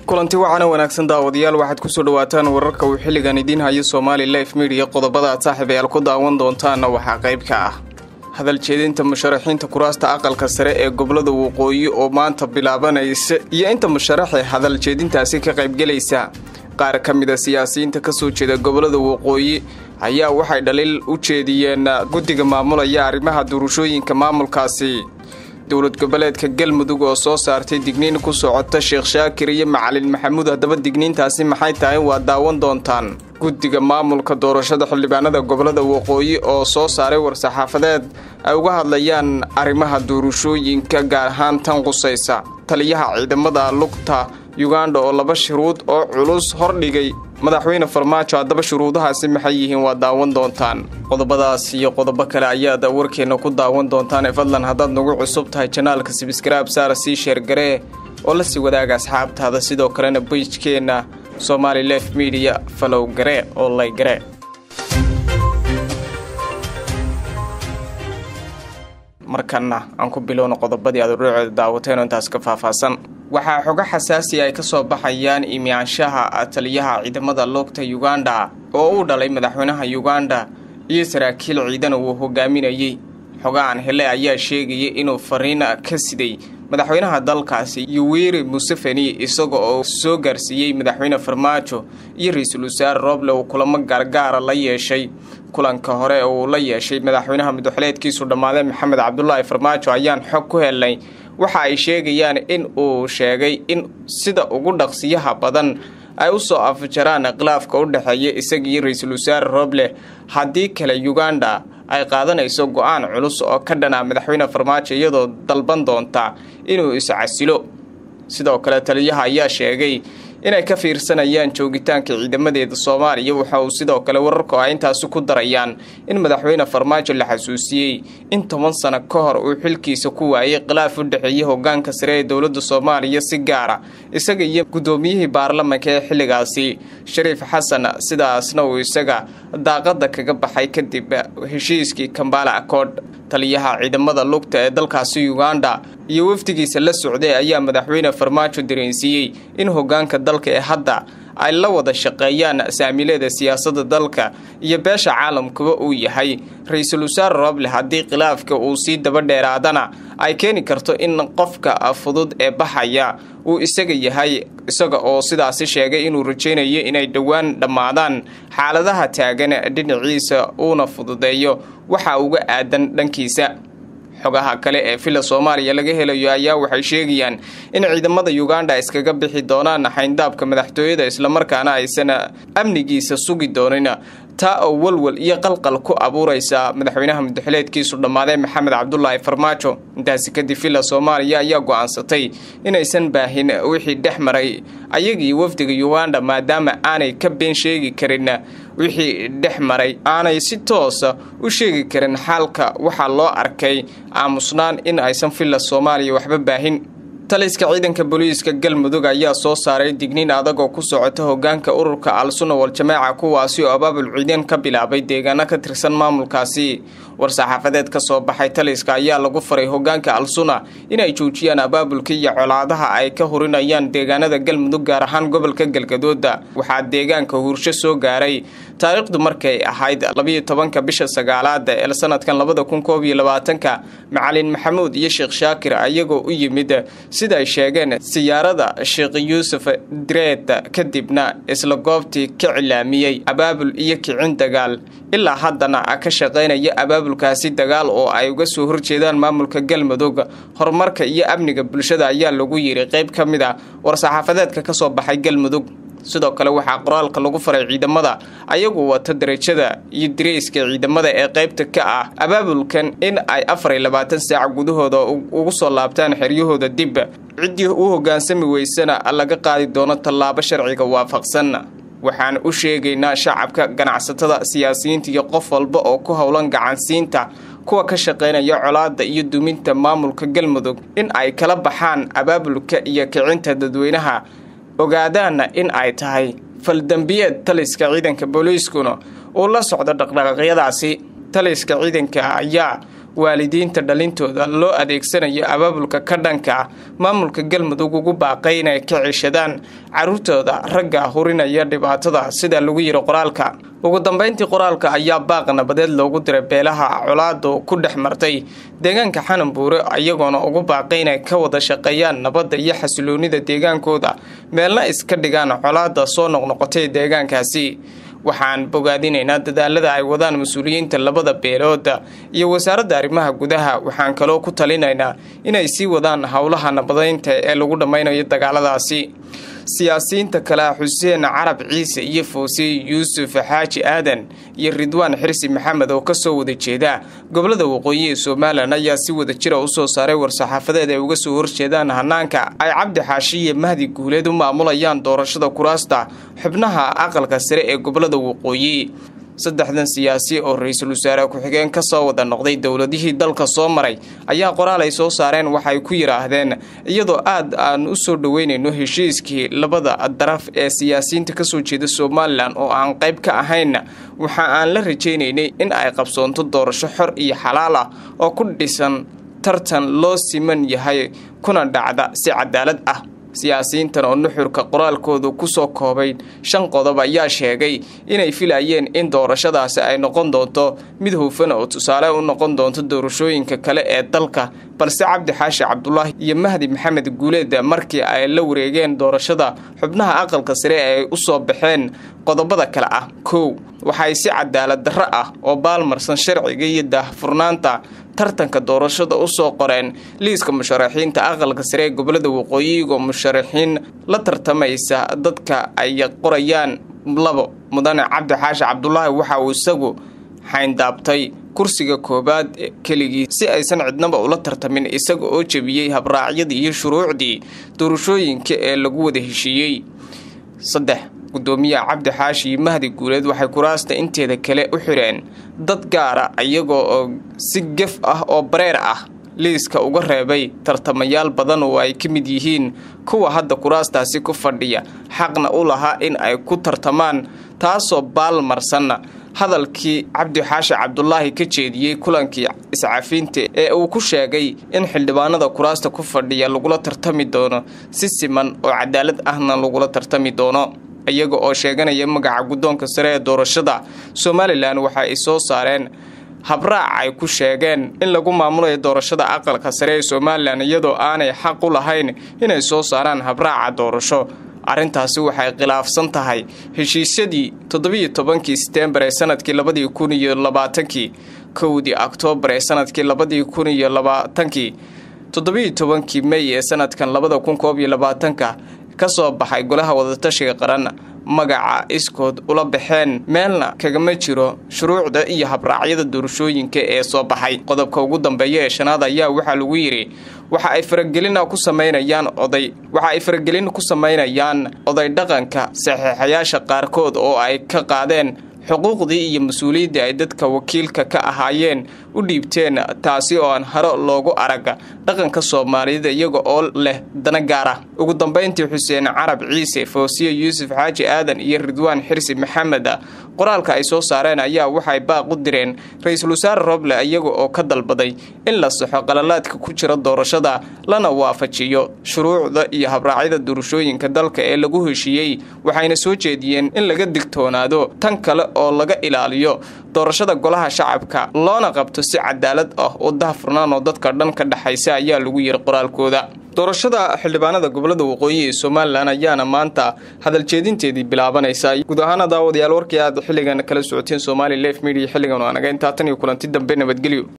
kulanti wacana wanaagsan daawadayaal waxaad kusoo dhawaataan wararka uu xilligan idiin hayo somaali life midiya qodobada aad saaxiib ayaal ku daawan doontaanna waxaa qayb ka ah hadal jeedinta musharaxiinta kuraasta aqalka sare ee gobolada waqooyi oo maanta bilaabanaysa iyo inta musharaxee hadal jeedintaasi ka qaybgelaysa qaar ka mid a siyaasiyiinta kasoo jeeda gobolada waqooyi ayaa waxay dhaliil u jeediyeen guddiga maamulaya arrimaha doorashooyinka maamulkaasi dowlad goboleedka galmudug oo soo saartay digniin ku socota sheekh shaakir iyo macalin maxamuud haddaba digniintaasi maxay tahay waa daawan doontaan guddiga maamulka doorashada xildhibaanada gobolada waqooyi oo soo saaray war-saxaafadeed ay uga hadlayaan arrimaha doorashooyinka gaar ahaan tan qusaysa taliyaha ciidamada lugta yuganda oo laba shuruud oo culus hordhigay madaxweyne farmaajo haddaba shuruudahaasi maxay yihiin waa daawan doontaan qodobadaas iyo qodobo kale ayaad warkeenna ku daawan doontaan ee fadlan haddaad nagu cusub tahay janaalka sibskraib saara sii sheergaree oo la sii wadaaga asxaabtaada sidoo kalena beijkeenna somaali lef midiya falow garee oo laygaree markanna aan ku bilowno qodobadii aad udhooceeda daawateen oo intaas ka faahfaahsan waxaa xogo xasaasi ay ka soo baxayaan imaanshaha taliyaha ciidamada lugta yuganda oo uu dhalay madaxweynaha yuganda iyo saraakiil ciidan uu hogaaminayey xogahan hele ayaa sheegaya inuu fariin ka siday madaxweynaha dalkaasi yuweri museveni isaga oo soo gaarsiiyey madaxweyne farmaajo iyo ra-iisul wasaare roble uu kulamo gaargaara la yeeshay kulanka hore uu la yeeshay madaxweynaha madaxweleedkiisu dhammaaday maxamed cabdulaahi farmaajo ayaan xog ku helnay waxa ay sheegayaan in uu sheegay in sida ugu dhaqsiyaha badan ay u soo afjaraan khilaafka u dhexeeya isaga iyo ra-iisul wasaare roble haddii kale yuganda ay qaadanayso go-aan culus oo ka dhana madaxweyne farmaajo iyadoo dalban doonta inuu iscasilo sidoo kale taliyaha ayaa sheegay inay ka fiirsanayaan joogitaanka ciidamadeeda soomaaliya waxa uu sidoo kale wararku ay intaasi ku darayaan in madaxweyne farmaajo la xasuusiyey in toban sano ka hor uu xilkiisa ku waayay khilaaf u dhexeeyay hogaanka sare ee dowladda soomaaliya si gaara isaga iyo guddoomiyihii baarlamanka ee xilligaasi shariif xasan sidaasna uu isaga daaqada kaga baxay kadib heshiiskii kambala accord taliyaha ciidamada lugta ee dalkaasi yuganda iyo wafdigiisa la socday ayaa madaxweyne farmaajo dareensiiyey in hogaanka dalka ee hadda ay la wada shaqeeyaan saamileeda siyaasadda dalka iyo beesha caalamkuba uu yahay ra-iisul wasaare roble haddii khilaafka uu sii daba dheeraadana ay keeni karto in qofka fudud ee baxaya uu isaga yahay isaga oo sidaasi sheegay inuu rajaynayo inay dhowaan dhammaadaan xaaladaha taagan dhinaciisa uuna fududeeyo waxa uga aadan dhankiisa xogaha kale ee villa soomaaliya laga helayo ayaa waxay sheegayaan in ciidamada yuganda iskaga bixi doonaan xayndaabka madaxtooyada islamarkaana aysan amnigiisa sugi doonin taa oo walwal iyo qalqal ku abuuraysa madaxweynaha mudaxileedkiisu dhammaaday maxamed cabdulaahi farmaajo intaasi kadib villa soomaaliya ayaa go-aansatay inaysan baahin wixii dhex maray ayagii wafdiga yuganda maadaama aanay ka been sheegi karin wixii dhex maray aanay si toosa u sheegi karin xaalka waxaa loo arkay aamusnaan in aysan villa soomaaliya waxba baahin taliska ciidanka booliiska galmudug ayaa soo saaray digniin adag oo ku socota hogaanka ururka al-sunna wal-jamaaca kuwaasi oo abaabul ciidan ka bilaabay deegaano ka tirsan maamulkaasi war-saxaafadeed ka soo baxay taliska ayaa lagu faray hogaanka al-sunna inay joojiyaan abaabulka iyo colaadaha ay ka hurinayaan deegaanada galmudug gaar ahaan gobolka galgadooda waxaa deegaanka huursho soo gaaray taariikhdu markay ahayd labiyo tobanka bisha sagaalaada ee sanadkan labada kun koob iyo labaatanka macalin maxamuud iyo sheekh shaakir ayagoo u yimid sida ay sheegeen siyaarada sheekh yuusuf direed kadibna isla goobtii ka cilaamiyey abaabul iyo kicin dagaal ilaa haddana ka shaqaynaya abaabulkaasi dagaal oo ay uga soo horjeedaan maamulka galmudug horumarka iyo amniga bulshada ayaa lagu yiri qayb ka mid a war-saxaafadeedka ka soo baxay galmudug sidoo kale waxaa qoraalka lagu faray ciidamada ayagu wata darajada iyo direyska ciidamada ee qaybta ka ah abaabulkan in ay afar iyo labaatan saac gudahooda ugu soo laabtaan xeryahooda dib ciddii u hoggaansami weysana laga qaadi doono tallaabo sharciga waafaqsan waxaan u sheegaynaa shacabka ganacsatada siyaasiyiinta iyo qof walba oo ku howlan gacansiinta kuwa ka shaqaynaya colaada iyo duminta maamulka galmudug in ay kala baxaan abaabulka iyo kicinta dadweynaha ogaadaana in ay tahay faldembiyeed taliska ciidanka booliiskuna uu la socdo dhaqdhaqaaqyadaasi taliska ciidanka ayaa waalidiinta dhalintooda loo adeegsanayo abaabulka ka dhanka ah maamulka galmudug ugu baaqay inay ka ceshadaan caruurtooda ragga hurinaya dhibaatada sida lagu yiri qoraalka ugu dambeyntii qoraalka ayaa baaq nabadeed loogu diray beelaha colaadu ku dhex martay deegaanka xananbuure iyagoona ugu baaqay inay ka wada shaqeeyaan nabadda iyo xasiloonida deegaankooda meelna iska dhigaan colaada soo noqnoqotay deegaankaasi waxaan bogaadinaynaa dadaalada ay wadaan mas-uuliyiinta labada beelooda iyo wasaaradda arrimaha gudaha waxaan kaloo ku talinaynaa inay sii wadaan howlaha nabadeynta ee lagu dhammaynayo dagaaladaasi siyaasiyiinta kale xuseen carab ciise iyo foosiye yuusuf xaaji aadan iyo ridwaan xirsi maxamed oo kasoo wada jeeda gobolada waqooyi ee somalilan ayaa si wada jira usoo saaray war-saxaafadeed ay uga soo horjeedaan hanaanka ay cabdi xaashi iyo mahdi guuleed u maamulayaan doorashada kuraasta xubnaha aqalka sare ee gobolada waqooyi saddexdan siyaasi oo ra-iisul wasaare ku-xigeen ka soo wada noqday dowladihii dalka soo maray ayaa qoraal ay soo saareen waxay ku yidhaahdeen iyadoo aad aan u soo dhoweynayno heshiiskii labada daraf ee siyaasiyiinta kasoo jeeda somalilan oo aan qayb ka ahayn waxa aan la rajaynaynay in ay qabsoonto doorasho xor iyo xalaal ah oo ku dhisan tartan loo siman yahay kuna dhacda si cadaalad ah siyaasiyiintan oo nuxurka qoraalkoodu kusoo koobay shan qodob ayaa sheegay inay filayeen in doorashadaasi ay noqon doonto mid hufan oo tusaale u noqon doonto doorashooyinka kale ee dalka balse cabdi xaashi cabdulaahi iyo mahdi maxamed guuleed markii ay la wareegeen doorashada xubnaha aqalka sare ay u soo baxeen qodobada kale ah kow waxay si cadaalad darro ah oo baalmarsan sharciga iyo daahfurnaanta tartanka doorashada u soo qoreen liiska musharaxiinta aqalka sare ee gobolada waqooyiga musharaxiin la tartamaysa dadka ay qorayaan labo mudane cabdi xaashi cabdulaahi waxa uu isagu xayndaabtay kursiga koowaad keligii si aysan cidnaba ula tartamin isaga oo jebiyey habraacyadii iyo shuruucdii doorashooyinka ee lagu wada heshiiyey saddex gudoomiyaha cabdi xaashi iyo mahdi guuleed waxay kuraasta inteeda kale u xidheen dad gaara iyagoo oo si gef ah oo bareer ah liiska uga reebay tartamayaal badan oo ay ka mid yihiin kuwa hadda kuraastaasi ku fadhiya xaqna u lahaa in ay ku tartamaan taasoo baalmarsanna hadalkii cabdi xaashi cabdulaahi ka jeediyey kulankii iscafiinta ee uu ku sheegay in xildhibaanada kuraasta ku fadhiya lagula tartami doono si siman oo cadaalad ahna lagula tartami doono iyaga oo sheeganaya magaca guddoonka sare ee doorashada somalilan waxa ay soo saareen habraac ay ku sheegeen in lagu maamulayo doorashada aqalka sare ee somalilan iyadoo aanay xaq u lahayn inay soo saaraan habraaca doorasho arrintaasi waxay khilaafsan tahay heshiisyadii toddobiyo tobankii setembar ee sanadkii labadii kun iyo labaatankii kowdii oktoobar ee sanadkii labadii kun iyo labaatankii toddobiyo tobankii mey ee sanadkan labada kun koob iyo labaatanka ka soo baxay golaha wadatashiga qaran magaca iskood ula baxeen meelna kagama jiro shuruucda iyo habraacyada doorashooyinka ee soo baxay qodobka ugu dambeeya ee shanaad ayaa waxaa lagu yidhi waxa ay faragelina ku samaynayaan oday waxa ay faragelin ku samaynayaan oday dhaqanka saxiixayaasha qaarkood oo ay ka qaadeen xuquuqdii iyo mas-uuliyaddii ay dadka wakiilka ka ahaayeen u dhiibteen taasi oo aan haro loogu arag dhaqanka soomaaliyada iyaga oo leh dana gaar ah ugu dambayntii xuseen carab ciise foosiye yuusuf xaaji aadan iyo ridwaan xirsi maxamed qoraalka ay soo saareen ayaa waxay baaq u direen ra-iisul wasaare roble iyaga oo ka dalbaday in la saxo qalalaadka ku jira doorashada lana waafajiyo shuruucda iyo habraacyada doorashooyinka dalka ee lagu heshiiyey waxayna soo jeediyeen in laga digtoonaado tan kale oo laga ilaaliyo doorashada golaha shacabka loona qabto si cadaalad ah oo dahfurnaan oo dadka dhan ka dhexaysa ayaa lagu yiri qoraalkooda doorashada xildhibaanada gobolada waqooyi ee somalilan ayaana maanta hadaljeedinteedii bilaabanaysa guud ahaana daawadayaal warkii aad xilligan kala socoteen somali lef media xilligan waa naga intaa tan iyo kulanti dambe nabadgelyo